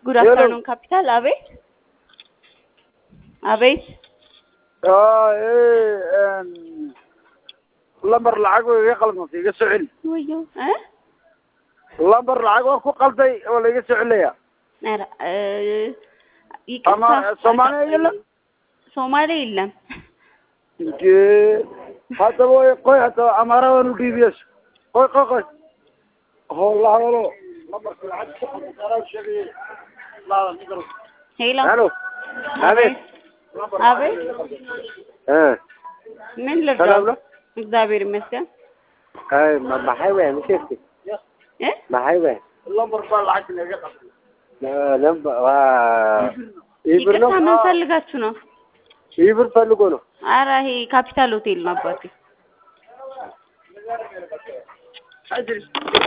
ጉድ አፍተርኑን ካፒታል። አቤት አቤት። lambar lacag oo iga qalmantay iga soo celi ወዮ እ lambar lacag oo ku qalday oo la iga soo celinayaa ኧረ እ ይቅርታ ama soomaaliya የለም ሶማሌ የለም። እንዴ haddaba way qoy haddaba amaaradan u dhiibiyes qoy qoy qoy hola hadalo lambarka lacag ku qalday sheegay laadan igaro ሄሎ halo አቤት አቤት። eh ምን ሰላም ልርዳው? ነው እግዚአብሔር ይመስገን ay ma maxay weyn mashirki እ maxay weyn lambar baa lacag laga qalday lambar waa ibir ይቅርታ ምን ፈልጋችሁ ነው? ibir ፈልጎ ነው ኧረ ይሄ ካፒታል ሆቴል ነው አባቴ።